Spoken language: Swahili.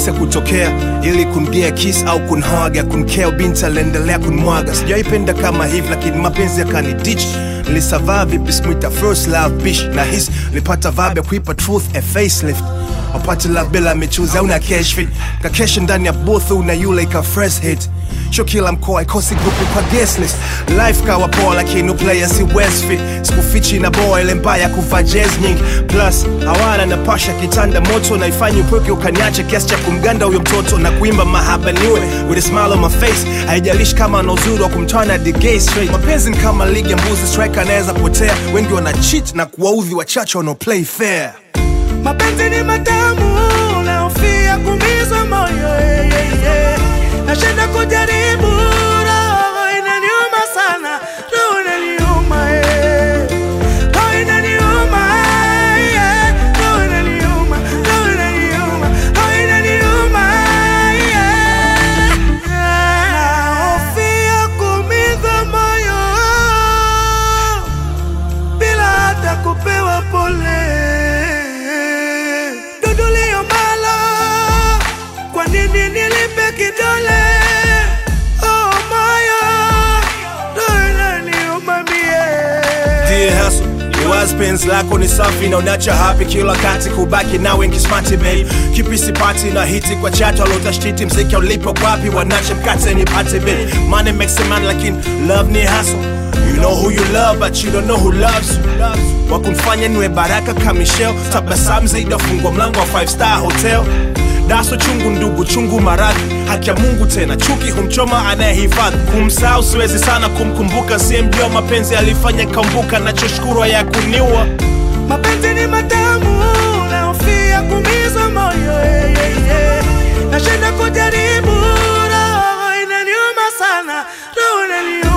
rahisi kutokea ili kungia kiss au kunhaga kunkea binti aliendelea kunmwaga sijaipenda kama hivi lakini mapenzi yakani ditch nilisavaa vipi smita first love bish na his nilipata vibe ya kuipa truth a facelift wapate love bila michuzi au na cash fit kakesha ndani ya booth una yule ika fresh hit sho kila mkoa ikosi grupu kwa guest list life kawa poa lakini player si west fit sikufichi na boa ile mbaya kuvaa jazz nyingi plus hawana na pasha kitanda moto naifanya upweke ukaniache kiasi cha kumganda huyo mtoto na kuimba mahaba niwe with a smile on my face haijalishi kama ana uzuri wa kumtana the gay straight mapenzi ni kama ligi ya mbuzi striker anaweza potea wengi wana cheat na kuwaudhi wachache wanao play fair mapenzi ni matamu naofia kumizwa moyo eh, eh, eh. nashinda kujaribu roho inaniuma sana roho inaniuma eh. roho inaniuma eh. roho inaniuma roho inaniuma roho inaniuma eh. naofia kumizwa moyo bila hata kupewa pole. Dudulio malo, kwa nini nilipe kidole? Oh moyo, roho inaniuma mie. Dear hustle, ni wazi penzi lako ni safi na unacha happy kila kati kubaki nawe nkismati babe kipi sipati na hiti kwa chatu alotashiti mziki ulipo kwapi wanache mkate nipate babe money makes a man lakini love ni hustle You know who you love but you don't know who loves you wakumfanya niwe baraka kamishel tabasamu zaidi afungwa mlango wa 5 star hotel daso chungu ndugu chungu maradhi haki ya mungu tena chuki humchoma anayehifadhi kumsahau siwezi sana kumkumbuka siyemjua mapenzi alifanya kambuka nachoshukuru ya kuniua Mapenzi ni matamu, naofia kumizwa moyo eh, eh, eh. nashinda kujaribu, roho inaniuma sana, roho inaniuma